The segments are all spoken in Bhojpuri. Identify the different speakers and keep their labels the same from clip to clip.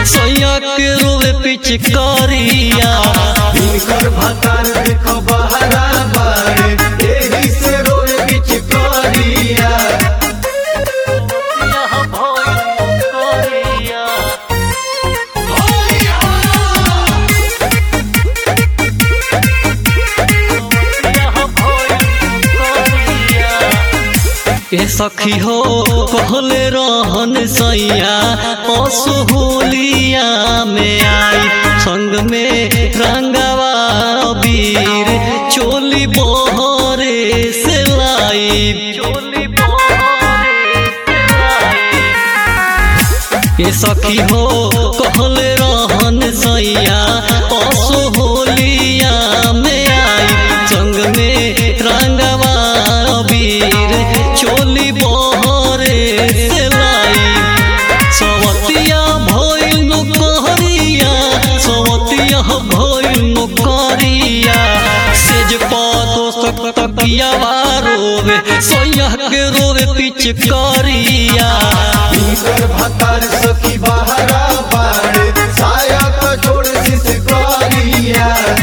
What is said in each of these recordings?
Speaker 1: सैया के रोवे पिचकारिया
Speaker 2: इनकर भतार देखो बहरा बाड़े एही से रोए पिचकारिया
Speaker 1: ए सखी हो कहले रहन सैया असुहुलिया में आई संग में रंगवा वीर चोली बोहरे से लाई चोली बोहरे से लाई ये सखी हो कहले रहन सैया असोहोलिया में आई संग में रंगवा वीर चोली बहरे से लाई सवतिया भइल कहरिया सवतिया भइल कहरिया सेज पातो सकतकिया रोवे सैया के रोवे पिचकारिया
Speaker 2: इनकर भतार सखी बहरा बाड़े साया तो छोड़ सिसकारिया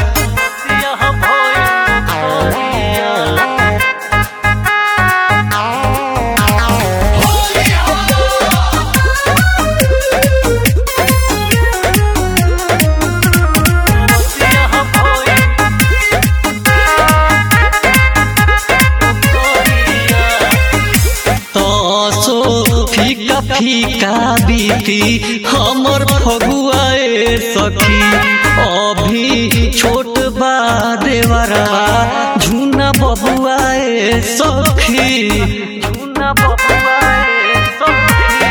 Speaker 1: तसो फीका फीका बीती हमर फगुआए सखी अभी छोट बा देवरवा झूना बबुआए सखी झूना बबुआए सखी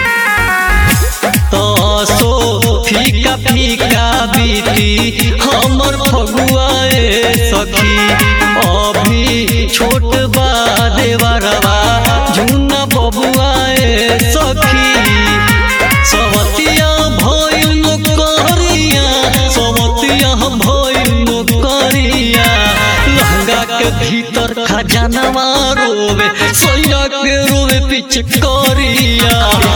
Speaker 1: तसो फीका फीका बीती हमर फगुआए सखी अभी छोट बा देवरवा झुना बबुआए सखी सवतिया भइल करिया सवतिया भइल करिया लहंगा के भीतर खजानवा रोवे सैया के रोवे पिचकारिया